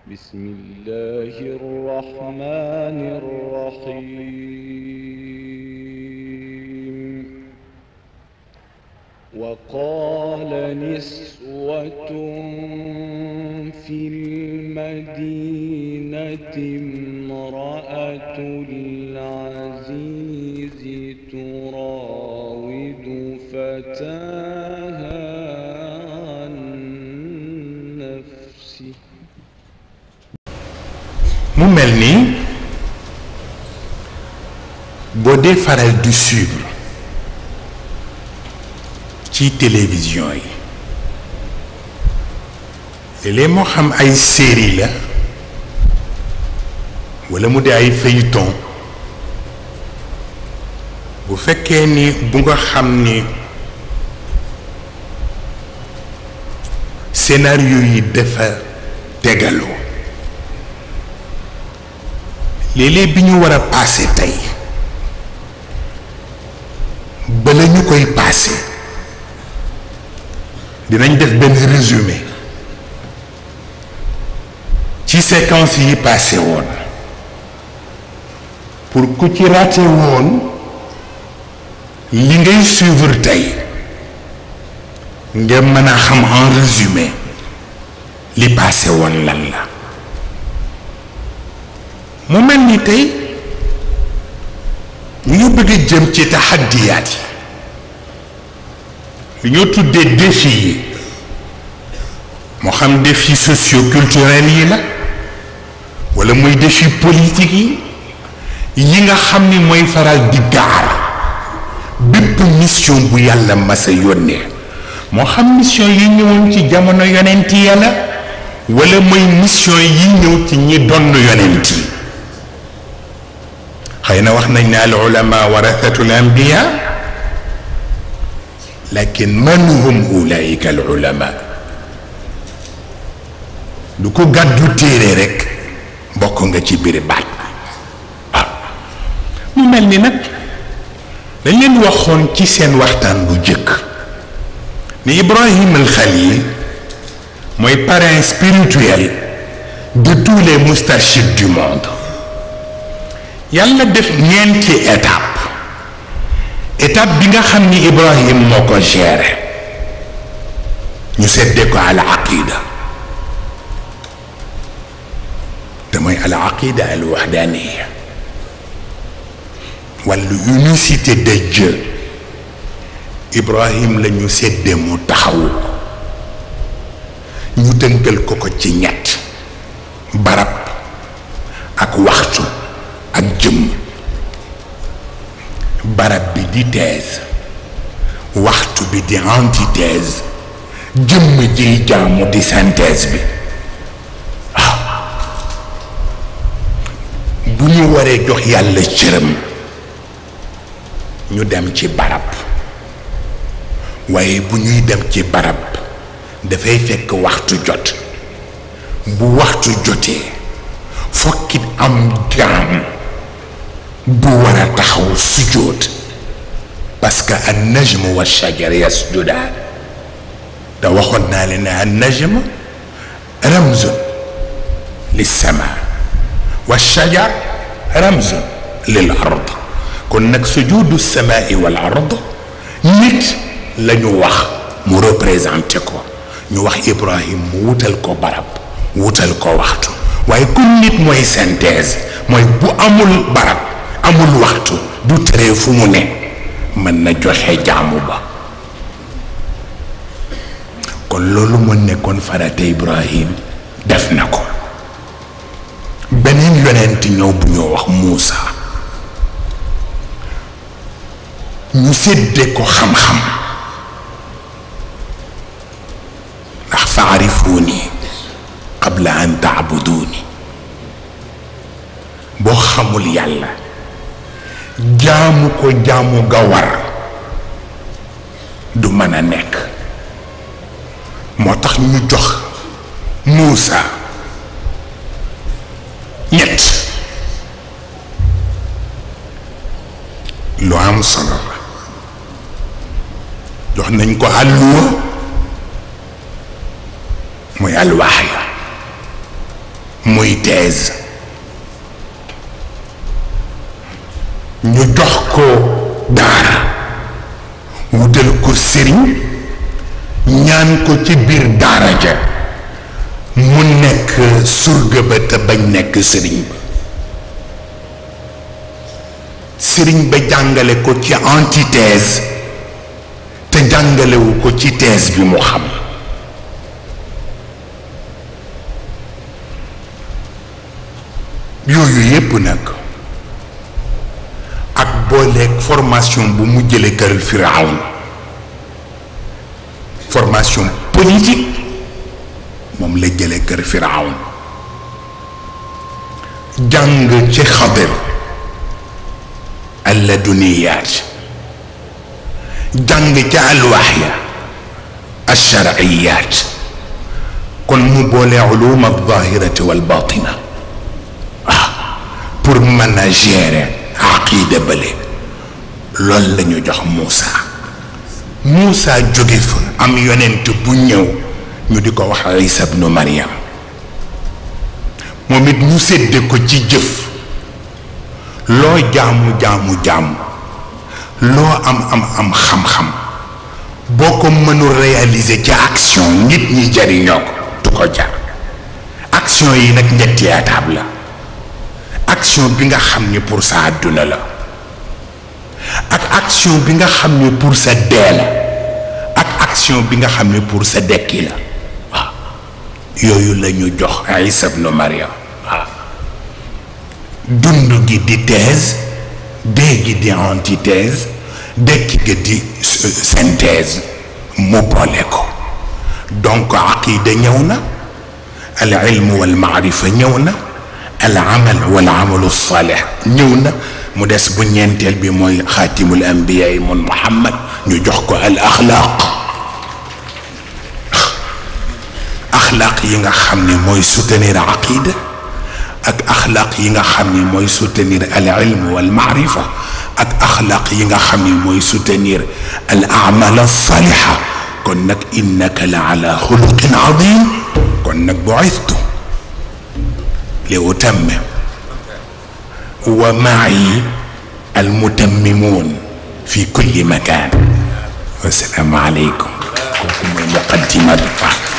بسم الله الرحمن الرحيم وقال نسوة في المدينة امرأة العزيز تراود فتاها عن نفسه mu mel ni boo dee faral di suivre ci télévision yi léeg-léeg moo xam ay série la walla mu di ay feuilleton bu fekkee ni bu nga xam ni scénario yi dafa tegaloo léeg-léeg bi ñu war a paase tey bala ñu koy paase dinañ def benn résumé ci séquence yi paase woon pour ku ci raté woon li ngay suivre tey nga mën a xam en résumé li paase woon lan la mu mel ni tey ñu ngi bëgg a jëm ci taxaddiyaat yi li ñoo tuddee défi yi moo xam défi socio-culturel yi la walla muy défi politique yi yi nga xam ni mooy faral di gaar bépp mission bu yàlla masa yónnee moo xam mission yi ñëwoon ci jamono yonent ya la walla mooy mission yi ñëw ci ñi donn yonent yi xëy na wax nañ ne al ulama warathatul anbiya lakin man hum ulaika al ulama du ko gàddu téere rekk bokk nga ci biir baat waaw mu mel ni nag dañ leen waxoon ci seen waxtaan bu jëkk ni Ibrahim al Khalil mooy parrain spirituel de tous les moustarchides du monde yàlla def ñeenti étape étape bi nga xam ni Ibrahim moo ko géré ñu seddee ko al aqida te mooy al aqida al wahdaniya wàllu unicité de Dieu Ibrahim la ñu seddee mu taxawu ñu tënkal ko ko ci ñett barab ak waxtu ak jëmm barab bi di thèse waxtu bi di antithèse jëmm jiy jaamu di synthèse bi waaw bu ñu waree jox yàlla cëram ñu dem ci barab waaye bu ñuy dem ci barab dafay fekk waxtu jot bu waxtu jotee fokkit am jaam bu war a taxaw sujjóot parce que an najm wa shajar yasjudaan te waxoon naa leen ne an najm ramzun lil sama wa shajar ramzun lil ard kon nag sujudu samaai wal ard nit la ñu wax mu représenté ko ñu wax Ibrahim mu wutal ko barab wutal ko waxtu waaye kun nit mooy synthèse mooy bu amul barab amul waxtu du tere fu mu ne mën na joxe jaamu ba kon loolu mu nekkoon farata Ibrahim def na ko beneen yonent ñëw bu ñoo wax Muusa ñu séddee ko xam-xam ndax faarifuuni qabla an taabuduuni boo xamul yàlla jaamu ko jaamu ga war du mën a nekk moo tax ñu jox Muusa ñett lu am solo la jox nañ ko àlluwa muy alwaxya muy thèse ñu jox ko daara wutal ko sëriñ ñaan ko ci biir daara ja mu nekk surga ba te bañ nekk sëriñ ba sëriñ ba jàngale ko ci antithèse te jàngalewu ko ci thèse bi mu xam yooyu yépp nag ak booleeg formation bu mu jële kër Firawn formation politique moom la jële kër Firawn jàng ci Xadir alladuniyaat jàng ci alwaxya alsharciyaat kon mu boole ulum aldahirati walbatina pour mën a gérer aqida bële loolu la ñu jox Moussa Moussa jóge fa am yonent bu ñëw ñu di ko wax Isa bnu Maryam moom it ñu sédde ko ci jëf loo jaamu jaamu jaamu loo am am am xam-xam boo ko mënul réaliser ci action nit ñi jariñoo ko du ko jar action yi nag ñetti étape la action bi nga xam ni pour sa àdduna la ak action bi nga xam ni pour sa dee la ak action bi nga xam ni pour sa dekki la waaw yooyu la ñu jox Isa ibnu Maryam waaw dund gi di thèse dee gi di antithèse dekki gi di synthèse mu boole ko donc aqida ñëw na al ilmu wal maarifa ñëw na al amal wal amalu salih ñëw na mu des bu ñeenteel bi mooy xaatimul anbiya yi mun muhammad ñu jox ko al axlaaq axlaaq yi nga xam ne mooy soutenir aqida ak axlaaq yi nga xam ne mooy soutenir al ilm wal maarifa ak axlaaq yi nga xam ne mooy soutenir al amal al saliha kon nag innaka la ala xuluqin adim kon nag buistu لأتمم ومعي المتممون في كل مكان والسلام عليكم كوكم المقدمة